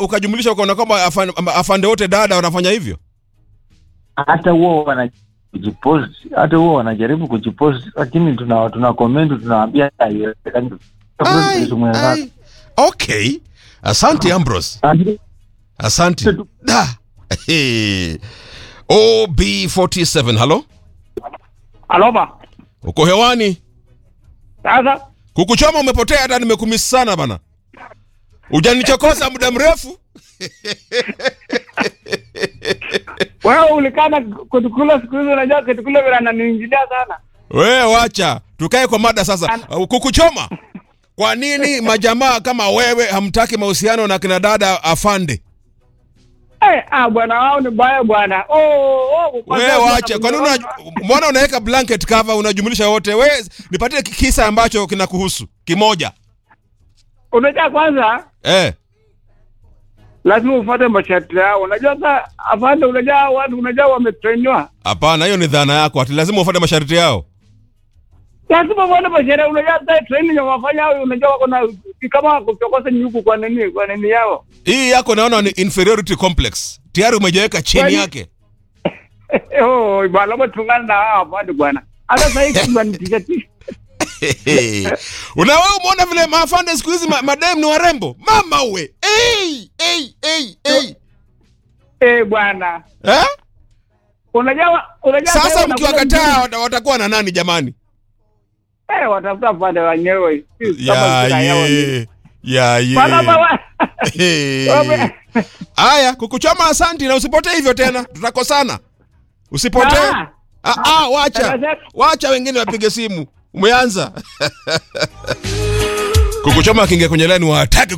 ukajumlisha ukaona kwamba afande, afande wote dada wanafanya hivyo hata huo wanajipost hata huo wanajaribu kujipost lakini tuna tuna comment tunawaambia haiwezekani Ai, ai. okay asante ambros asante da Hey. ob47 halo Aloma. uko hewani Sasa kukuchoma umepotea hata nimekumisi sana bana ujanichokoza muda mrefu wewe ulikana kutukula siku hizi, unajua kutukula vile ananiingilia sana. we wacha tukae kwa mada sasa Uh, kukuchoma kwa nini majamaa kama wewe hamtaki mahusiano na kina dada afande Eh, ah bwana wao ni baya bwana. Oh, oh, we wacha kwa nini una- mbona unaweka blanket cover unajumlisha wote we nipatie kisa ambacho kinakuhusu kimoja Unajua kwanza eh lazima ufuate masharti yao. Unajua sasa afande, unajua watu unajua wametrainiwa. hapana hiyo ni dhana yako ati lazima ufuate masharti yao Lazima ufuate masharti. Unajua sasa training ya wafanya hao unajua wako na ni kama kuchokoza nyuku kwa nini kwa nini yao. hii yako naona ni inferiority complex tayari umejiweka chini Kwani- yake oh, bwana labda tungana na hao afande bwana. Hata sasa hivi tunanitisha tisha. una wewe umeona vile maafande siku hizi ma, madem ni warembo mama uwe hey, hey, hey, hey. Eh, bwana. Eh? Unajua unajua sasa sasa mkiwakataa wata- watakuwa na nani jamani Eh, watafuta pande wenyewe. Si kama ya sura yao ni- ye ya ye Bwana baba. Hey. Wame- haya kukuchoma asanti na usipotee hivyo tena tutakosana usipotee Ah. ah, ah, wacha Sasa- wacha wengine wapige simu umeanza kukuchoma akiingia kwenye lani wataki